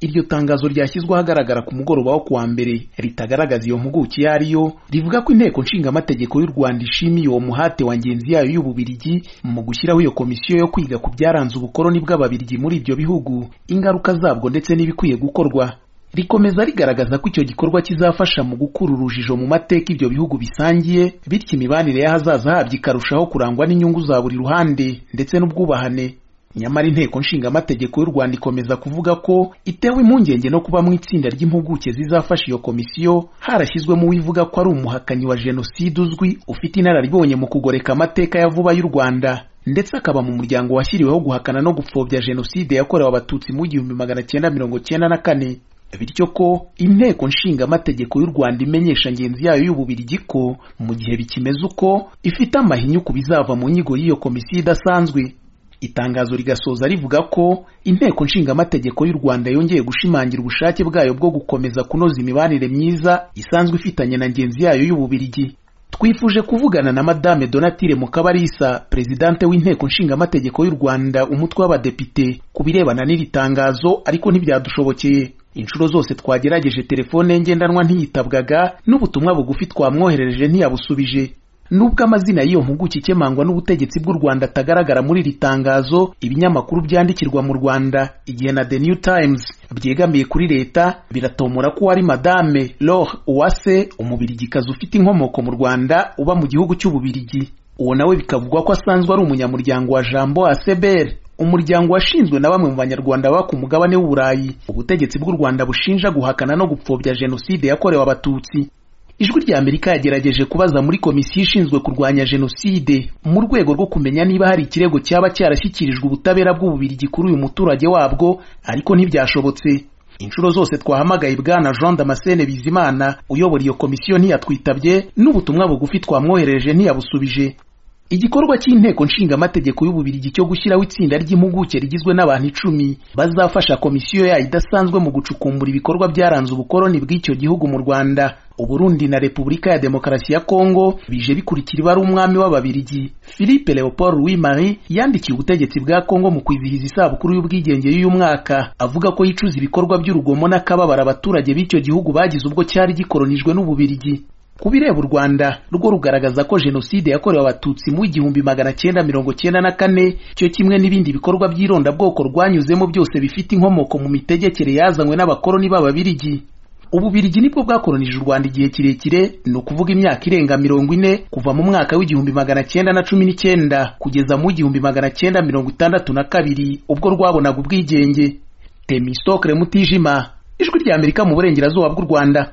iryo tangazo ryashyizwe ahagaragara ku mugoroba wo kuwa mbere ritagaragaza iyo mpuguke iyo ari yo rivuga ko inteko nshingamategeko y'u rwanda ishimiye uwo muhate wa ngenzi yayo y'ububirigi mu gushyiraho iyo komisiyo yo kwiga ku byaranze ubukoloni bw'ababirigi muri ibyo bihugu ingaruka zabwo ndetse n'ibikwiye gukorwa rikomeza rigaragaza ko icyo gikorwa kizafasha mu gukura urujijo mu mateka ibyo bihugu bisangiye bityo imibanire y'ahazaza habyo ikarushaho kurangwa n'inyungu za buri ruhande ndetse n'ubwubahane nyamara inteko nshingamategeko y'u rwanda ikomeza kuvuga ko itewe impungenge no kuba mu itsinda ry'impuguke zizafasha iyo komisiyo harashyizwemo uwivuga ko ari umuhakanyi wa jenoside uzwi ufite inararibonye mu kugoreka amateka ya vuba y'u rwanda ndetse akaba mu muryango washyiriweho guhakana no gupfobya jenoside yakorewe abatutsi mu gihumbi magana cyenda mirongo cyenda na kane bityo ko inteko nshingamategeko y'u rwanda imenyesha ngenzi yayo y'ububirigi ko mu gihe bikimeze uko ifite amahinyu ku bizava mu nyigo y'iyo komisiyo idasanzwe itangazo rigasoza rivuga ko inteko nshingamategeko y'u rwanda yongeye gushimangira ubushake bwayo bwo gukomeza kunoza imibanire myiza isanzwe ifitanye na ngenzi yayo y'ububirigi twifuje kuvugana na madame donatire mukabarisa perezidante w'inteko nshingamategeko y'u rwanda umutwe w'abadepite ku birebana n'iri tangazo ariko ntibyadushobokeye inshuro zose twagerageje telefone ngendanwa ntiyitabwaga n'ubutumwa bugufi twamwoherereje ntiyabusubije nubwo amazina y'iyo mpuguke ikemangwa n'ubutegetsi bw'u rwanda atagaragara muri iri tangazo ibinyamakuru byandikirwa mu rwanda igihe na the new times byegamiye kuri leta biratomora ko wari madame lore uwase umubirigikazi ufite inkomoko mu rwanda uba mu gihugu cy'ububirigi uwo nawe bikavugwa ko asanzwe ari umunyamuryango wa jambo asebere umuryango washinzwe na bamwe mu banyarwanda baba ku mugabane w'uburayi ubutegetsi bw'u rwanda bushinja guhakana no gupfobya jenoside yakorewe abatutsi ijwi rya amerika yagerageje kubaza muri komisiyo ishinzwe kurwanya jenoside mu rwego rwo kumenya niba hari ikirego cyaba cyarashyikirijwe ubutabera bw'ububirigi kuri uyu muturage wabwo ariko ntibyashobotse inshuro zose twahamagaye bwana jean damascene bizimana uyobora iyo komisiyo ntiyatwitabye n'ubutumwa bugufi twamwoherereje ntiyabusubije igikorwa cy'inteko nshingamategeko y'ububirigi cyo gushyiraho itsinda ry'impuguke rigizwe n'abantu icumi bazafasha komisiyo yayo idasanzwe mu gucukumbura ibikorwa byaranze ubukoloni bw'icyo gihugu mu rwanda uburundi na repubulika ya demokarasi ya kongo bije bikurikira ibara umwami w'ababirigi philippe leopold louis marie yandikiye ubutegetsi bwa kongo mu kwizihiza isabukuru y'ubwigenge y'uyu mwaka avuga ko yicuza ibikorwa by'urugomo n'akababaro abaturage b'icyo gihugu bagize ubwo cyari gikoronijwe n'ububirigi ku bireba u rwanda rwo rugaragaza ko jenoside yakorewe abatutsi mu igihumbi magana cyenda mirongo cyenda na kane cyo kimwe n'ibindi bikorwa by'irondabwoko rwanyuzemo byose bifite inkomoko mu mitegekere yazanywe n'abakoloni b'ababirigi ububirigi nibwo bwakoronije u rwanda igihe kirekire ni ukuvuga imyaka irenga mirongo ine kuva mu mwaka w'igihumbi magana cyenda na cumi n'icyenda kugeza mu igihumbi magana cyenda mirongo itandatu na kabiri ubwo rwabonaga ubwigenge temisitokere mutijima ijwi ry'amerika mu burengerazuba bw'u rwanda